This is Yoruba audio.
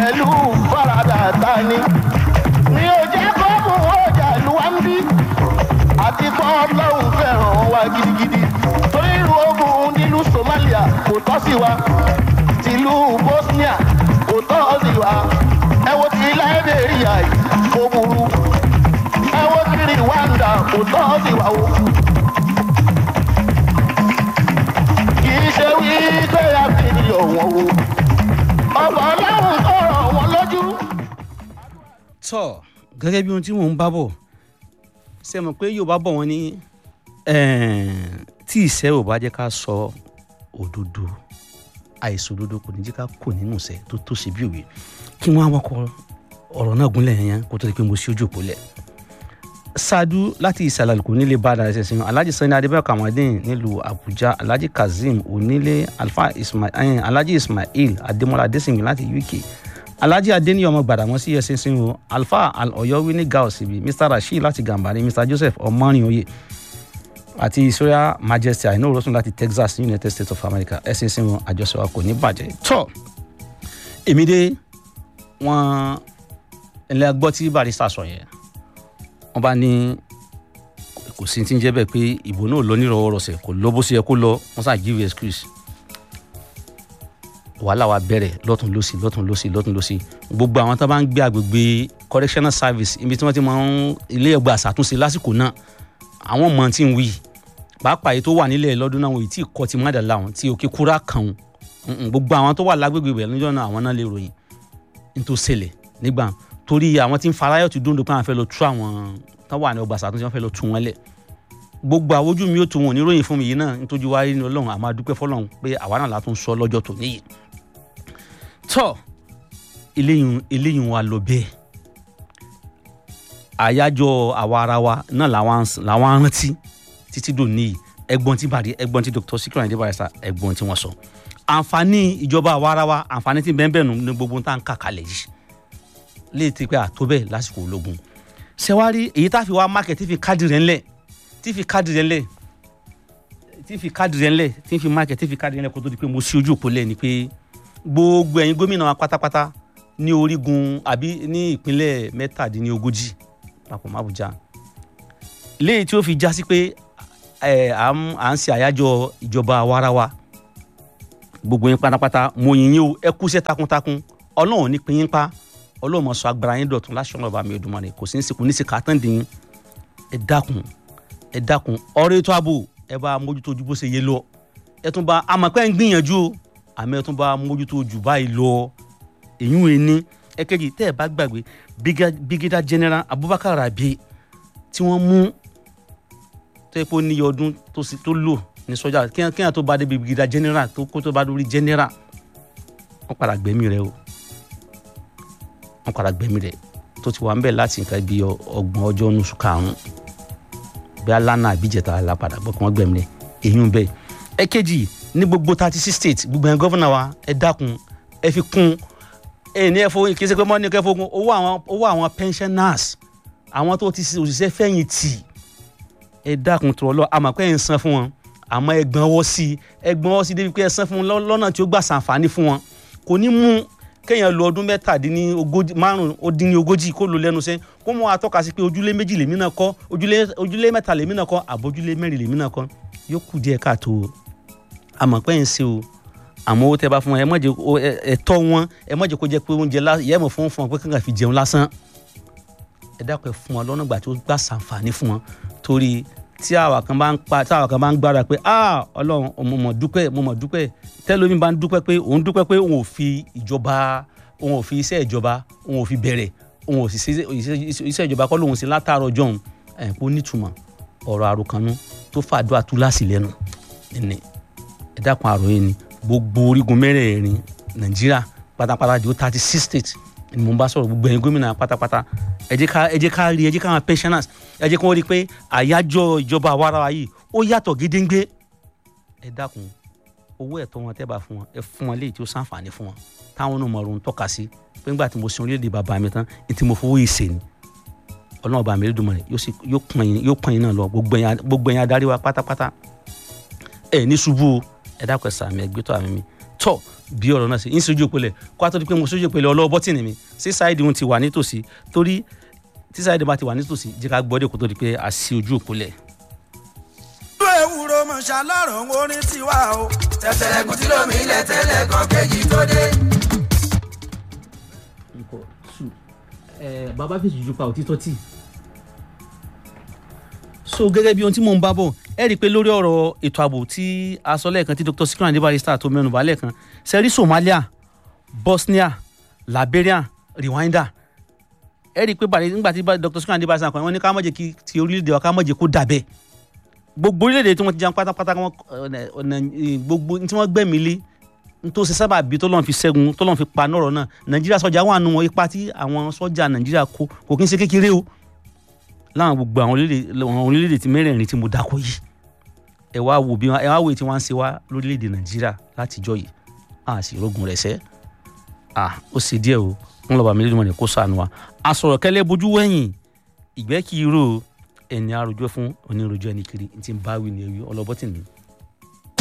pẹ̀lú faradà tani. mi ò jẹ́ kó mú ọjà ìlú wa ń bí. àti kọ́ ọlọ́run fẹ́ràn wa gidigidi. torí irú ogun nílùú somalia kò tọ́ sí wa. tìlú bosnia kò tọ́ sí wa. ẹ wo ti liberia yìí kò burú. ẹ wo ti rwanda kò tọ́ sí wa o. kì í ṣe wípé a fi ọ̀wọ́n o. ọ̀pọ̀ ọlọ́run tó rọ̀ wọ́n lójú. tọ́ gẹ́gẹ́ bí ohun tí mò ń bá bọ̀ ṣe mọ̀ pé yorùbá bọ̀ wọ́n ní tí ìṣẹ́ ò bá jẹ́ ká sọ òdodo àìsàn òdodo kò ní jẹ́ ká kò nínú ìṣẹ́ tó tó ṣe bí òwe kí wọ́n á wọ́kọ̀ ọ̀rọ̀ náà gúnlẹ̀ yẹn kó tó di pé mo ṣí ojú òpó lẹ̀ ṣáájú láti ìsàlẹ̀ àlùkò nílé bá dára ṣẹ̀ṣẹ̀ alhaji sani adébáyọ̀ kamadin nílùú àbújá alhaji kazeem onílé alfa ismail alhaji ismail adémọlá adésìngbìn láti uk alhaji adéníyàn ọmọ gbàdámọ́sí ẹ̀sìnsìn o alfa ọ̀yọ́wí ní gauss ibi mr rasheed láti gàmbàrí mr joseph ọmọrin àti israel majesty àìní òrosùn láti texas united states of america ẹ̀sìnsìn o àjọṣe wa kò ní bàjẹ́ tọ́ èmi dé wọn ẹlẹ́ gbọ́ tí barista sọ yẹn wọ́n bá ní kò sí ti ń jẹ́ bẹ́ẹ̀ pé ìbò náà lọ nírọ̀wọ́rọ̀sẹ̀ kò lọ bó ṣe yẹ kó lọ wọ́n sá give excuse wàhálà wa bẹ̀rẹ̀ lọ́tún lọ́sì lọ́tún lọ́sì lọ́tún lọ́sì gbogbo àwọn tó bá ń gbé agbègbè correctional service ibi tí wọ́n ti máa ń ilé ẹgbẹ́ àṣàtúnṣe lásìkò náà àwọn mọ̀ tí ń wí pàápàá èyí tó wà nílẹ̀ lọ́dún náà wọ́n èyí tí kọ́ ti má dàlá wọn tí òkè kúrá kàn wọn gbogbo àwọn tó wà lágbègbè bẹ̀rẹ̀ níjọ́ náà àwọn náà lè ròyìn ní tó ṣẹlẹ̀ nígbà torí àwọn tí ń farayọ̀ ti dúndùn pé àwọn fẹ́ lọ tú àwọn tó wà ní ọgbà àṣàtúnṣe wọn fẹ́ lọ tú wọn lẹ̀ gbogbo àwọn ojú mi ó tu wọn oníròyìn fún mi yìí náà nítorí wáyé ní ọlọ́run àmọ́ adúpẹ́ fọlọ́run pé àwa náà látún sọ lọ́jọ́ tó níyì tọ́ eléyìí eléyìí wa lọ bẹ́ẹ̀ àyájọ́ àwa ara wa náà làwọn rántí títí dò níyì ẹgbọ́n tí bàdí ẹgbọ́n tí dr sikran adé barista ẹgbọ́n tí wọ́n sọ àǹfààní ìjọba àwa ara wa àǹfààní tí bẹ́ẹ̀ bẹ́ẹ̀ nù ní gbogbo tá à ń kà kalẹ̀ yìí léè ti pé àtó bẹ́ẹ̀ lásìkò ológun ṣẹwárí èyí tá a fi wá mákẹ́ tí fi káàdì rẹ̀ ńlẹ̀ tí fi káàdì rẹ̀ ńlẹ̀ tí fi káàdì rẹ̀ ńlẹ̀ tí fi mákẹ́ tí fi káàdì rẹ̀ ńlẹ̀ kó tó di pé mo ṣí ojú òpó lẹ̀ ni pé gbogbo ẹ̀yin gómìnà wa pátápátá ní orígun àbí ní ìpínlẹ̀ mẹ́tàdínlógójì papọ̀ mọ́ Àbújá léyìí tí ó fi já sí pé à ń ṣe àyájọ́ ìjọba àwarawa gbogbo yín pátápátá mo yìn yín o ẹ kúṣẹ́ takuntakun ọlọ́run ní pín yín pa ọlọ́run mọ̀ sọ agbára yín dọ̀tun láṣọ ọ̀nà ọba mi Èdùmàrè kò sí ní sìnkú ní sìkà tán dín ẹ dákun ẹ dákun ọ̀rọ̀ ètò ààbò ẹ bá mójútó ojú bó ṣe yé lọ ẹ tún bá amọ̀pẹ́ ń gbìyànjú o àmì ẹ tún bá mójútó jù báyìí lọ èyí ò ní ẹ̀kejì tẹ́ ẹ bá gbàgbé brigadier general Abubakar Rabi tí wọ́n mú tó yẹ kó níye ọdún tó lò ní sọ́jà kíyàn tó bá débi brigadier general tó kó tó bá dórí general wọ́n padà gbẹ̀mí rẹ̀ o wọ́n padà gbẹ̀mí rẹ̀ tó ti wà ń bẹ̀ láti nǹkan bíi ọgbọ̀n ọjọ́ oṣù karùn-ún bí alánà àbíjẹta alápadà bọ́ kí wọ́n gbẹ̀mí rẹ̀ èyí ń bẹ̀ ẹ̀kejì ní gbogbo thirty six states gbogbo ẹ̀yin gọ́vùnà wa ẹ dákun ẹ fi kún ẹ ní ẹ fowó kì í ṣe pé mọ́ni kẹ́ fowó owó àwọn owó àwọn pensioners àwọn tó ti òṣìṣẹ́ fẹ̀yìntì ẹ dákun tó lọ àmọ́ pé ẹ ń san fún wọn àmọ́ ẹ gbọ́n ọwọ́ sí ẹ gbọ́n ọwọ́ sí débi pé ẹ san fún wọn lọ́nà tí ó gbà sàǹfààní fún wọn kò ní mú kéèyàn lo ọdún mẹ́tàdínní ogójì márùn ó dín ní ogójì kó lo lẹ́nu sẹ́ kó mọ́ àtọ́ka sí pé ojúlé méjì lèmi náà kọ́ ojúlé mẹ́ta lèmi náà kọ́ àbójúlé mẹ́rin lèmi náà kọ́ yóò kù díẹ̀ káàtó o àmọ́ pé ń ṣe o àmọ́ owó tẹ́ bá fún wọn ẹ má jẹ́ ẹ̀tọ́ wọn ẹ má jẹ́ kó jẹ́ pé oúnjẹ yẹ mọ̀ fún fún wọn pé kankan fi jẹun lásán ẹ dákun ẹ fún wọn lọ́nà ìgbà tó gbà sàǹfààní fún wọn torí tí àwa kan bá ń pa tí àwa kan bá ń gbára pé ah ọlọ́run mo mọ̀ dúpẹ́ mo mọ̀ dúpẹ́ tẹ́lómi bá ń dúpẹ́ pé òun dúpẹ́ pé òun ò fi ìjọba òun ò fi iṣẹ́ ìjọba òun ò fi bẹ̀rẹ̀ òun ò sì iṣẹ́ ìjọba kọ́ lòun sí látàárọ̀ jọ̀hún ẹ̀ kó nítumọ̀ ọ̀rọ̀ àròkànú tó fàdúrà túláàsì lẹ́nu ẹ̀nì ẹ dákun àròyé ni gbogbo orígun mẹ́rẹ̀ẹ̀rin nàìjíríà pátápátá di ó thirty six states ni mo bá sọ̀rọ̀ gbogbo ẹ̀yin gómìnà pátápátá ẹ jẹ́ ká ẹ jẹ́ ká rí ẹ jẹ́ ká àwọn pensioners ẹ jẹ́ kí wọ́n rí i pé àyájọ́ ìjọba àwarawa yìí ó yàtọ̀ gédéńgbé ẹ dákun owó ẹ̀tọ́ wọn tẹ́ bá fún wọn ẹ fún wọn léyìí tí ó sàǹfààní fún wọn táwọn náà mọ̀ ọ́n tọ́ka sí pé nígbà tí mo sin orílẹ̀-èdè bàbá mi tán ní tí mo fowó yìí sè ni ọlọ́run ọba mi lè dùnmọ̀ rẹ̀ yóò pọ́n yín náà lọ gbogbo ẹ̀yin adarí wa pátápátá ẹ̀ ní ṣubú o ẹ dákun ẹ sàmì ẹgbẹ́ tó àmì mi tọ́ bí ọ̀rọ̀ náà ṣe ń sojú òpèlè kó a tó di pé mo sojú òpèlè ọlọ́wọ́ bọ́tìnì mi sí sáìdì òun ti wà nítòsí torí tí sáìdì bá ti wà nítòsí jẹ́ ká gbọ́dọ̀ kó tó di pé a sí ojú òpèlè. ìlú ewúro mọ̀ṣá lọ́rùn orin tiwa o. tẹ̀tẹ̀lẹ̀kùn tí lómi ilẹ̀ tẹ́lẹ̀ kan kéjì tó dé. bàbá fèsì ju pa òtítọ́ tì. so gẹ́gẹ́ bí ohun tí mò ń bá bọ̀ ẹ rí i pé lórí ọ̀rọ̀ ètò ààbò tí a sọ lẹ́ẹ̀kan tí dr sikiran adébáyé tó mẹ́nu bà lẹ́ẹ̀kan sẹ́rí somalia bosnia liberia rwanda ẹ rí i pé bàrẹ̀ nígbà tí dr sikiran adébáyé sàn kan wọ́n ní ká má jẹ́ kí ti orílẹ̀-èdè wa ká má jẹ́ kó dà bẹ́ẹ̀ gbogbo orílẹ̀-èdè tí wọ́n ti jẹun pátápátá wọn ọ̀nà gbogbo tí wọ́n gbẹ̀mí lé tó ṣe sábà bí tó lọ́n fi ṣẹ́gun tó lọ́n fi pa nọ́rọ̀ náà nàìjíríà sọ́jà wà nù wọn ipa tí àwọn sọ́jà nàìjíríà kó kò kí n ṣe kékeré o láwọn gbogbo àwọn orílẹ̀-èdè tí mẹ́rẹ̀ẹ̀rin tí mo dákọ̀ yìí ẹ wá wo bí ẹ wá wo tí wọ́n ń ṣe wá lórílẹ̀-èdè nàìjíríà látijọ́ yìí a sì rogun rẹ̀ sẹ́ à ó ṣe díẹ̀ o wọn lọ́ba mi lẹ́nu kó sànù wa a sọ̀rọ̀ kẹ́lẹ́ bojú wẹ̀yìn ìgbẹ́ kì í rò ẹni àròjọ fún oníròjọ ẹni kiri ti ń báwí ni ẹwì ọlọ́bọ́tì mi